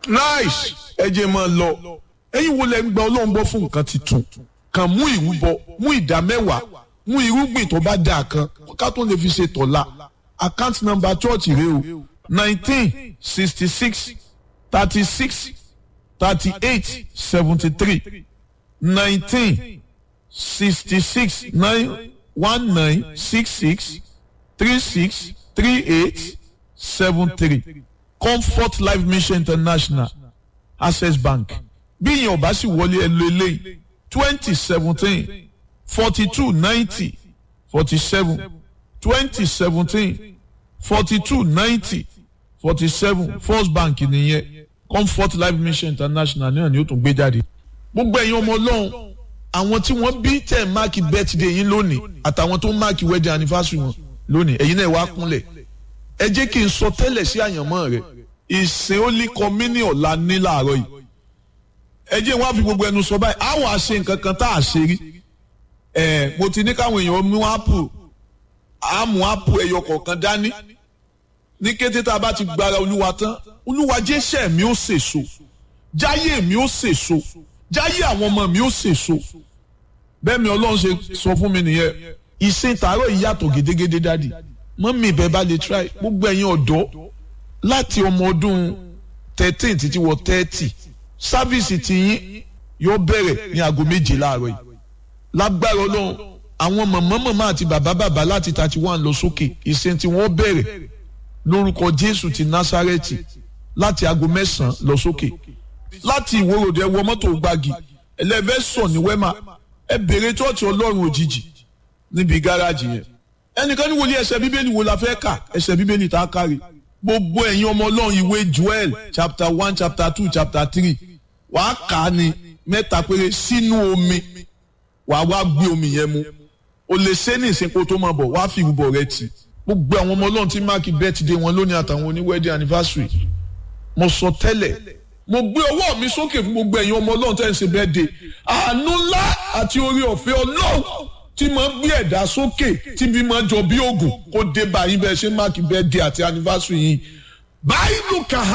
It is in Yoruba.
nice ẹ jẹ́ máa lọ ẹ̀yin wo lẹ ń gba ọlọ́run gbọ́ fún nǹkan titun kàn mú ìrúbọ mú ìdá mẹ́wàá mú irúgbìn tó bá dáa kan ká tó lè fi ṣe tọ̀la account number church rẹ o nineteen sixty six thirty six thirty eight seventy three nineteen sixty six nine one nine six six three six three eight seven three comfort life mission international access bank bí ìyẹn ò bá sì wọlé ẹ lo eléyìí twenty seventeen forty two ninety forty seven twenty seventeen forty two ninety forty seven first bank nìyẹn comfort life mission international náà ni ó tún gbé jáde gbogbo ẹ̀yin ọmọ ọlọ́run àwọn tí wọ́n bí tẹ̀ máàkì birthday yín lónìí àtàwọn tó máàkì wedding anniversary wọn lónìí ẹ̀yin náà wá kúnlẹ̀ ẹ jẹ́ kí n sọ tẹ́lẹ̀ sí àyànmọ́ rẹ̀ ìsìn ó lé kọ́mínì ọ̀la ní làárọ̀ yìí ẹ jẹ́ wọ́n á fi gbogbo ẹnu sọ báyìí àwọn àṣe nǹkan kan tá a ṣe rí ẹ mo ti ní káwọn èèyàn mú ápù àmú ápù ẹyọ kọ̀ọ̀kan dání ní kété tá a bá ti gbára olúwa tán olúwa jẹ́sẹ̀ mi ó sèso jáyé mi ó sèso jáyé àwọn ọmọ mi ó sèso bẹ́ẹ̀ mi ọlọ́run ṣe sọ fún mi nìyẹn ìsìn tààrọ̀ yìí yàtọ̀ gédégédé dádì mọ́mí ìbẹ́ bá lè try gbogbo ẹ̀yin ọ̀dọ́ láti ọmọ ọdún thirteen títí wọ thirty sáfíìsì tiyín yóò bẹ̀rẹ̀ ní aago méje láàárọ̀ yìí lágbára ọlọ́run àwọn mọ̀mọ́ mọ̀mọ́ àti bàbá bàbá láti thirty one lọ sókè ìsìn tí wọ́n bẹ̀rẹ̀ lórúkọ jésù ti násárẹ́tì láti aago mẹ́sàn-án lọ sókè láti ìwòròdì ẹ wọ mọ́tò gbági ẹlẹ́fẹ́ sọ ní wẹ́mà ẹ bèrè tọ́ọ̀tì ọlọ́run òjijì níbi gáràjì yẹn ẹnìkan ní wòlíì ẹsẹ̀ bíbélì wo la fẹ́ kà ẹsẹ̀ bíbélì tá a kárí gbogbo ẹ̀yin ọmọ ọlọ́run ìwé joel chapter one chapter two chapter three wàá kà á ní mẹ́ta péré sínú omi wàá wá gbé omi yẹn mu o lè ṣe ní ìsìnkú tó máa bọ̀ wàá fi ìrúbọ rẹ tì gbogbo àwọn ọmọ ọlọ́run tí máàkì birthday wọn lónìí àtàwọn oní wedding anniversary mo sọ tẹ́lẹ̀ mo gbé ọwọ́ mi sókè fún gbogbo ẹ̀yin ọmọ ọlọ́run tẹ́ ń ṣe birthday àánú ńlá àti orí ọ̀fẹ́ ọlọ́run tí máa gbé ẹ̀dá sókè tí bí máa jọ bí oògùn kó dé báyìí bẹ́ẹ̀ ṣe máàkì birthday àti anniversary yìí báyìí ló kà á.